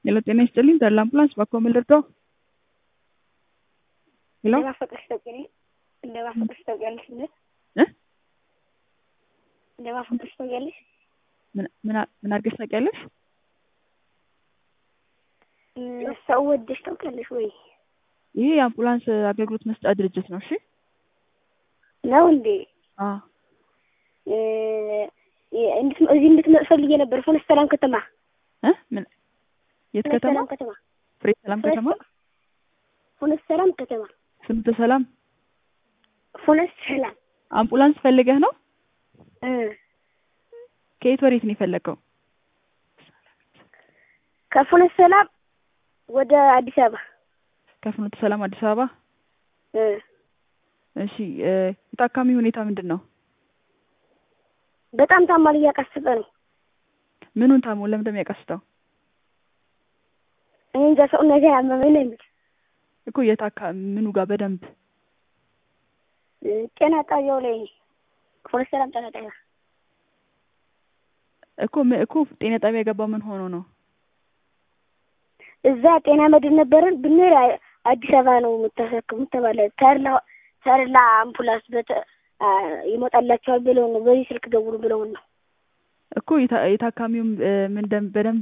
ሄሎ ጤና ይስጥልኝ ተድላ አምቡላንስ ባክዎ ምን ልርዳዎ? ሄሎ እንደማፈቅርሽ ታውቂያለሽ እንደማፈቅርሽ ታውቂያለሽ እንዴ? እ እንደማፈቅርሽ ታውቂያለሽ? ምን ምን አ- ምን አድርገሽ ታውቂያለሽ? እ ሰው ወደሽ ታውቂያለሽ ወይ? ይሄ የአምቡላንስ አገልግሎት መስጫ ድርጅት ነው። እሺ ነው እንዴ? አዎ እ እንድት- እዚህ እንድትመጥ ፈልጌ ነበር። ፎነስ ሰላም ከተማ እ ምን የት ፎነስ ከተማ? ሰላም ከተማ ፍሬ ሰላም ከተማ ፎነስ ሰላም ከተማ ፍኖተ ሰላም ፎነስ ሰላም አምቡላንስ ፈልገህ ነው? እ ከየት ወዴት ነው የፈለገው? ከፎነስ ሰላም ወደ አዲስ አበባ ከፍኖተ ሰላም አዲስ አበባ። እ እሺ እ የታካሚ ሁኔታ ምንድን ነው? በጣም ታሟል፣ እያቃሰጠ ነው። ምኑን ታሞ ለምን እንደሚያቀስተው እኔ እንጃ ሰው ነገር አመመኝ ነው የሚል እኮ የታካ ምኑ ጋር በደንብ እ ጤና ጣቢያው ላይ ፎነስ ሰላም ጤና ጣቢያ እኮ ም- እኮ ጤና ጣቢያ የገባው ምን ሆኖ ነው? እዛ ጤና መድን ነበረን ብንሄድ አ- አዲስ አበባ ነው የምታሳክሙት ተባለ። ተርላ ተርላ አምቡላንስ በተ አ ይመጣላቸዋል ብለው ነው በዚህ ስልክ ደውሉ ብለውን ነው። እኮ የታ- የታካሚውም እ ምን ደም በደንብ